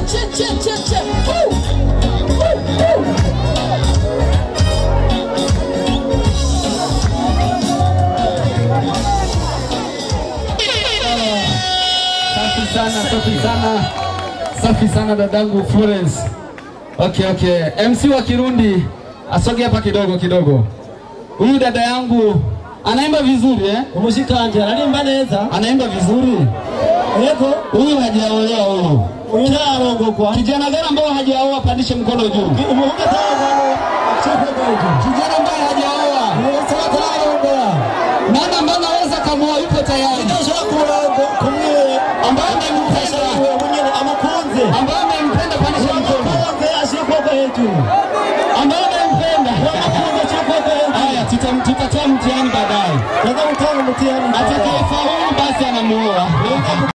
che che che che. Woo! Woo! Woo! Safi sana, safi sana, safi sana dadangu Florence. Okay, okay. MC wa Kirundi asoge hapa kidogo kidogo. Huyu dada yangu anaimba vizuri eh? umushikanje ararimba neza Anaimba vizuri. yego Huyu hajaolewa huyu. uyu ntararongogwa Kijana gani ambao hajaoa pandishe mkono juu. umuhungu atararongogwa acikwegwejo Kijana ambaye hajaoa. wese atararongora Nani ambaye anaweza kamuoa yupo tayari? udashobora kumurongo kumwe Ambaye amempenda. wewe mwenyene amukunze Ambaye amempenda pandishe mkono. amukunze ashire ukuboko hejuru Ambaye amempenda. amukunze ashire ukuboko hejuru Haya, tuta- tutatoa mtihani baadaye. yaza gutanga umutihani Atakayefaulu basi anamuoa.